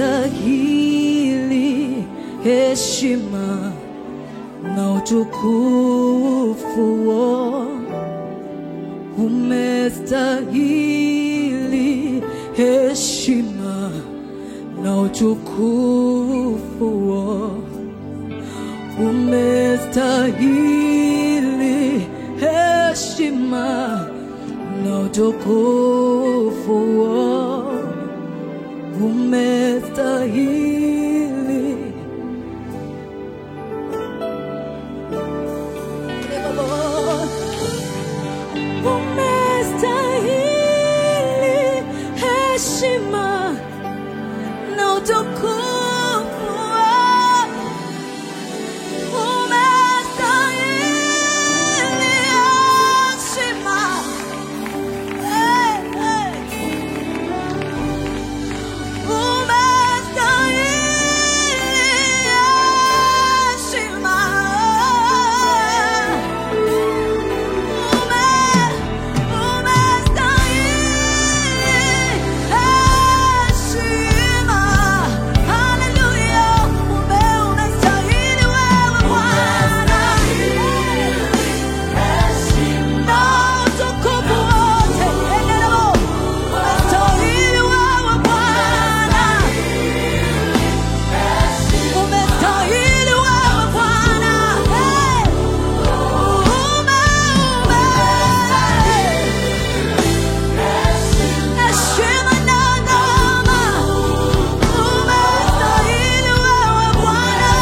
umestahili heshima na utukufu umestahili heshima na utukufu umestahili heshima na utukufu umestahili umestahili heshima na utukufu umestahili heshima hey, hey. Umestahili wewe Bwana. Umestahili wewe Bwana. Hey! Ume, ume. Heshima na adama. Umestahili wewe Bwana.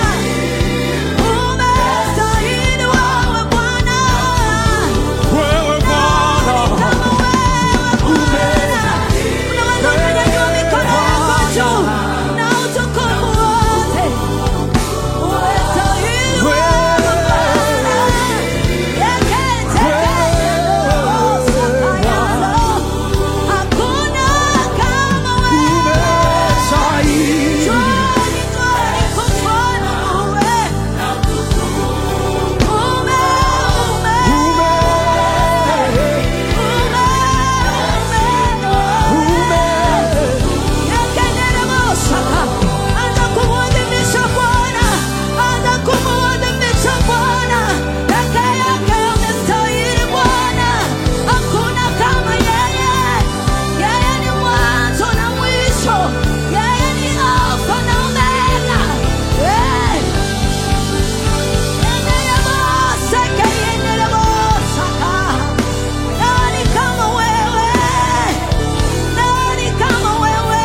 Umestahili wewe Bwana. Wewe Bwana, Kama wewe Bwana. Unaweza kunyanyua mikono yako juu na utukufu wote. Umestahili wewe Bwana. Yekete Hakuna kama wewe. umestahili. Twani, twani kufana wewe. Ume, ume, ume, ume. Yekendelebosaka. Anza kumwadhimisha Bwana. Anza kumwadhimisha Bwana. Peke yake amestahili Bwana. Hakuna kama yeye. Yeye ni mwanzo na mwisho. Yeye ni Alfa na Omega. Eh. Yendeleboseke, yendelebosaka. Nani kama wewe? Nani kama wewe?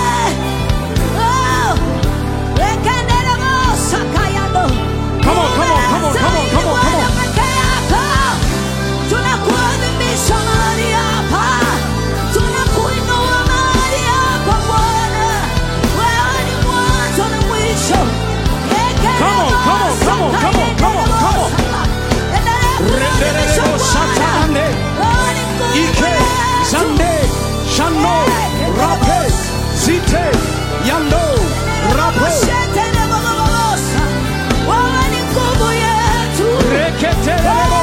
Oh, wekendelebosaka yando. Come on, come on, come on, come on, come on, come on. Peke yako. Tunakuadhimisha mahali hapa. Tunakuinua mahali hapa Bwana. Wewe ni mwanzo na mwisho. Come on, come on, come on, come on, come on, come on. Endelea kuadhimisha Renderebo Bwana. satane, Wewe ni Mungu ike, wetu. zande, shano, rape, zite, yando, rapo, Wewe ni nguvu yetu. reketelebo,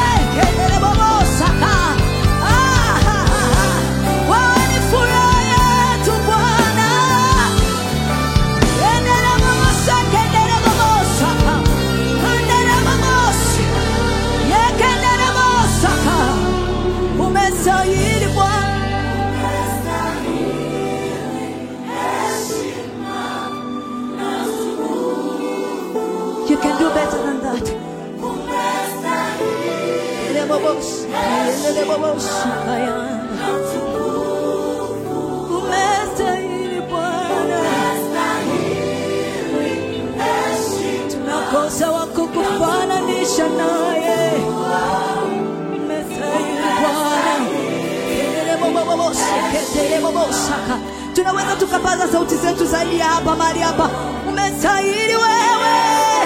Wewe ni furaha yetu Bwana. Umestahili Bwana. You can do better than that. Umestahili Bwana. Tunakosa wa kukufananisha naye. Umestahili Bwana. Kelelebobobosaka. tunaweza tukapaza sauti zetu zaidi ya hapa mahali hapa umestahili wewe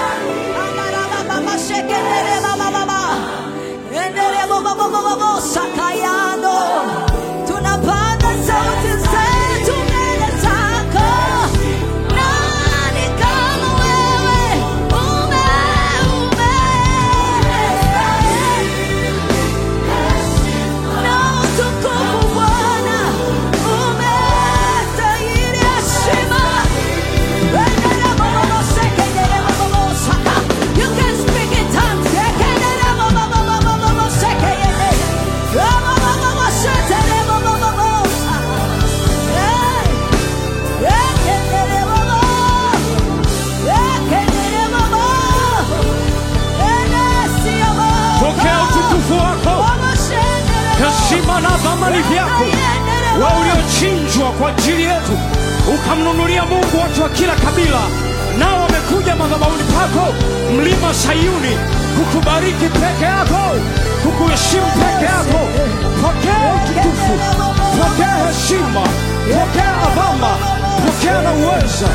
Amarabababashekelelebababa. Endelebobobobobosakayano. tunapaza sauti zetu mbele zako nani kama wewe ume ume na utukufu Bwana umestahili heshima heshima na thamani vyako, wewe uliochinjwa kwa ajili yetu, ukamnunulia Mungu watu wa kila kabila, nao wamekuja madhabahuni pako, mlima Sayuni, kukubariki peke yako, kukuheshimu peke yako. Pokea utukufu, pokea heshima, pokea adhama, pokea na uweza.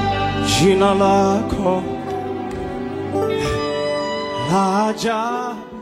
Jina lako la ajabu